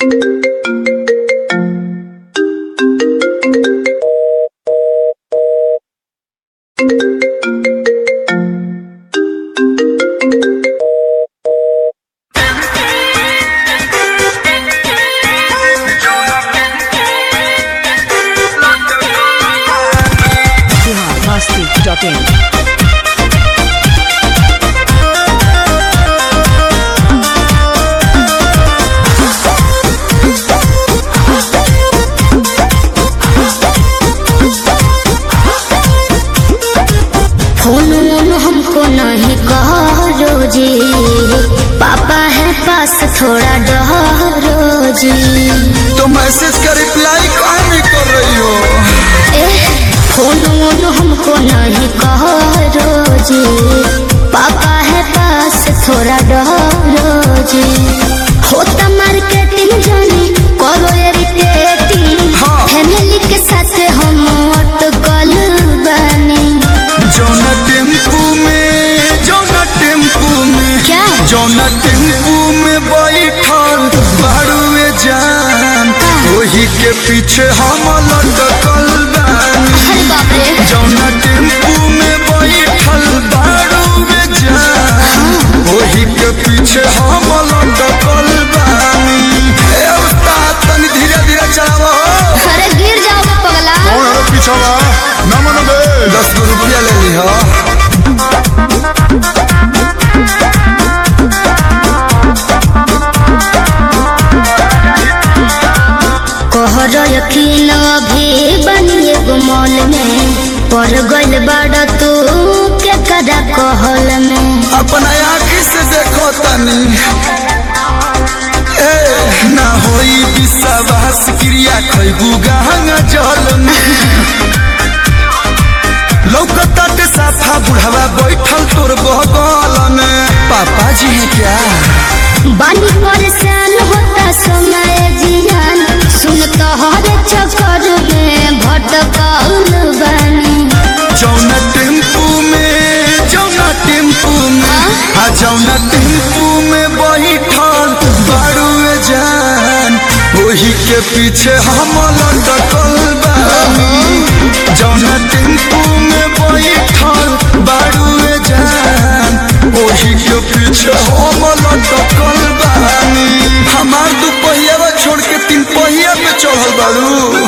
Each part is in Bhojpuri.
biharmasti.in फोन वोन हमको नहीं करो जी पापा है पास थोड़ा डरो जी तो मैसेज का रिप्लाई काहे नहीं कर रही हो ए फोन वोन हमको नहीं करो जी पापा है पास थोड़ा डरो जी होता मार्केटिंग जानी करो इरिटेटिंग हाँ। फैमिली के साथ हम अटकल बनी जौना टेम्पू में जौना टेम्पू में क्या? जौना टेम्पू में बैठल बारुए जान वही के पीछे हम लटकल बानी अरे बाप रे जौना टेम्पू में बैठल बारुए जान वही के पीछे हम लटकल बानी ए उस्ताद तनी धीरे धीरे चलावो अरे गिर जाओ पगला कौन है पीछवा न मन बे दस गो रुपया ले ली हो कहर यकीन अभी बनिए गुमल में पड़ गइल बड़ तू के कदा कहल में अपना आँखी से देखो तनी ए ना होई विश्वास क्रिया खैबू गहंगा जल में लौकता के साफा बुढ़ावा बैठल तोर बगल में पापा जी है क्या बानी परेशान होता समय जियान सुन तोहर चक्कर में भटकल बानी जौना टेम्पू में जौना टेम्पू में आ जौना टेम्पू में बैठल बारुए जान वही के पीछे हम लटकल बानी जौना टेम्पू में बैठल बारुए जान वही के पीछे हम लटकल बानी हमार दू पहिया छोड़ के तीन पहिया पे चढ़ल बारू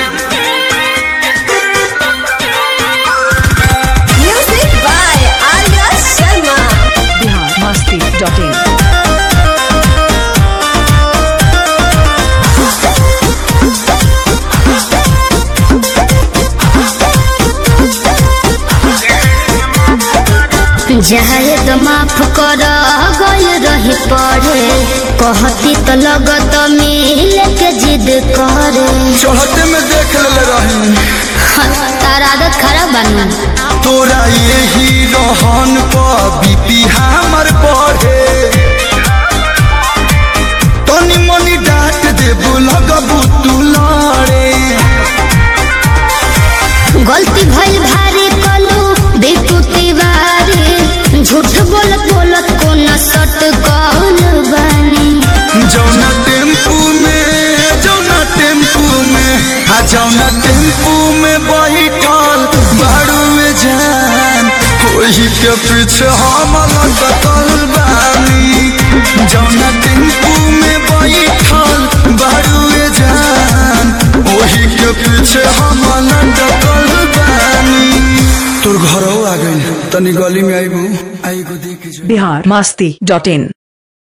Music by Arya Sharma. biharmasti.in जाए तो माफ कर गइल रही पढ़े कहती तो लगत मिल के जिद करे चढ़ते में देख ले रही तार आदत खराब बनू तोरा यही रहन पर बीपी हमर बढ़े तनी मनी डांट देबू लगबू तू लड़े गलती भइल भारी कलू बेटू तिवारी झूठ बोल बोलत को न सट कौन बनी जौना टेम्पू में जौना टेम्पू में आ जौना टेम्पू में बैठल बारुए जान वही के पीछे हम लटकल बानी जौना टेम्पू में बैठल बारुए जान वही के पीछे हम लटकल बानी तोर घरों आ गई तनी गली में आईबू आईगो देख जो biharmasti.in